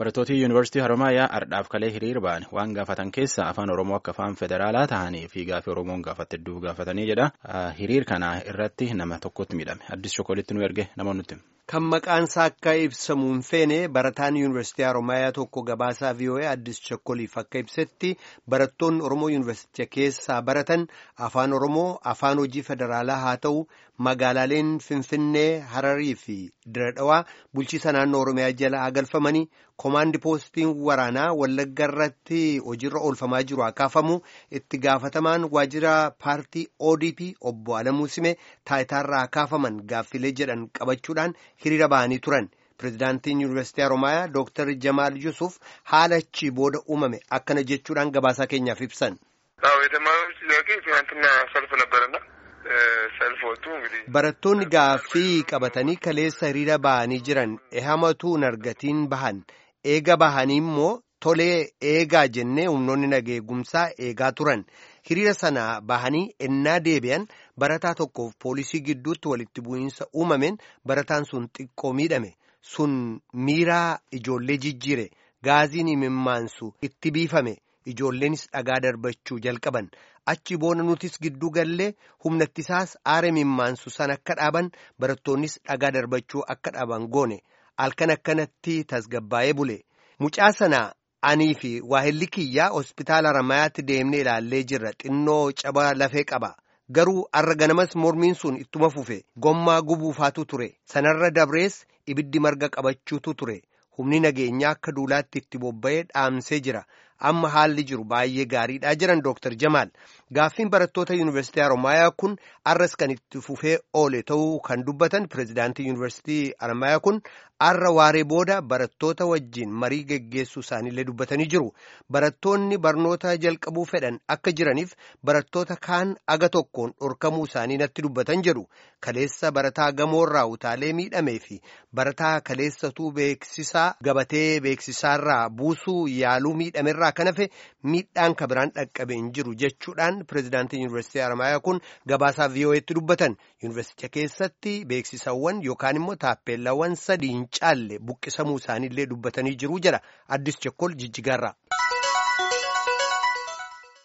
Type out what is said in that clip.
Barattooti Yuunivarsiitii Haromaayaa ardhaaf kalee hiriir ba'an waan gaafatan keessa afaan Oromoo akka afaan federaalaa ta'anii fi gaafii Oromoon gaafate hedduu gaafatanii jedha. Hiriir kana irratti nama tokkotti miidhame. Addis Chokolitti nu erge nama nutti. Kan maqaan isaa akka ibsamu hin feene barataan Yuunivarsiitii Haromaayaa tokko gabaasaa VOA Addis Chokoliif akka ibsetti barattoonni Oromoo Yuunivarsiitii keessaa baratan afaan Oromoo afaan hojii federaalaa haa ta'u magaalaaleen Finfinnee, Hararii fi Diradhawaa bulchiisa naannoo Oromiyaa jala haa galfamanii Komaandi poostiin waraanaa Wallagga irratti hojiirra oolfamaa jiru haa kaafamu itti gaafatamaan waajjira paartii ODP obbo Alamuu Sime taayitaarraa haa kaafaman gaaffilee jedhan qabachuudhaan hiriira ba'anii turan. Pireezidaantiin Yuunivarsiitii Haromaayaa Dooktar Jamaal Yusuf haala achii booda uumame akkana jechuudhaan gabaasaa keenyaaf ibsan. Barattoonni gaaffii qabatanii kaleessa hiriira ba'anii jiran ehamatu nargatiin bahan eega bahanii immoo tolee eegaa jennee humnoonni nageegumsaa eegaa turan hiriira sana bahanii ennaa deebi'an barataa tokkoof poolisii gidduutti walitti bu'iinsa uumameen barataan sun xiqqoo miidhame sun miiraa ijoollee jijjiire gaaziin imimmaansu itti biifame. Ijoolleenis dhagaa darbachuu jalqaban achi boona nutis gidduu gallee humna ittisaas aara imimmaansu san akka dhaaban barattoonnis dhagaa darbachuu akka dhaaban goone halkan akkanatti tasgabbaa'ee bule mucaa sana anii fi waahilli kiyyaa hospitaala Haramayaatti deemnee ilaallee jirra xinnoo caba lafee qaba garuu arra ganamas mormiin sun ittuma fufe gommaa gubuufaatu ture sanarra dabrees ibiddi marga qabachuutu ture humni nageenyaa akka duulaatti itti bobba'ee dhaamsee jira. amma haalli jiru baay'ee gaariidha jiran Dooktar Jamaal gaaffiin barattoota Yuunivarsiitii Haromaayaa kun arras kan itti fufee oole ta'uu kan dubbatan pireezidaantii Yuunivarsiitii Haromaayaa kun arra waaree booda barattoota wajjin marii geggeessuu isaaniillee dubbatanii jiru barattoonni barnoota jalqabuu fedhan akka jiraniif barattoota kaan aga tokkoon dhorkamuu isaanii natti dubbatan jedhu kaleessa barataa gamoorraa utaalee miidhamee fi barataa kaleessatuu beeksisaa gabatee beeksisaarraa buusuu yaaluu miidhamerraa kan hafe miidhaan kabiraan dhaqqabe hin jiru jechuudhaan pireezidaantiin yuunivarsiitii Haromaayaa kun gabaasaa VOA'tti dubbatan yuunivarsiitii keessatti beeksisawwan yookaan immoo taappeellawwan sadii hin caalle buqqisamuu isaaniillee dubbatanii jiru jedha addis Chokkol jijjigaarraa.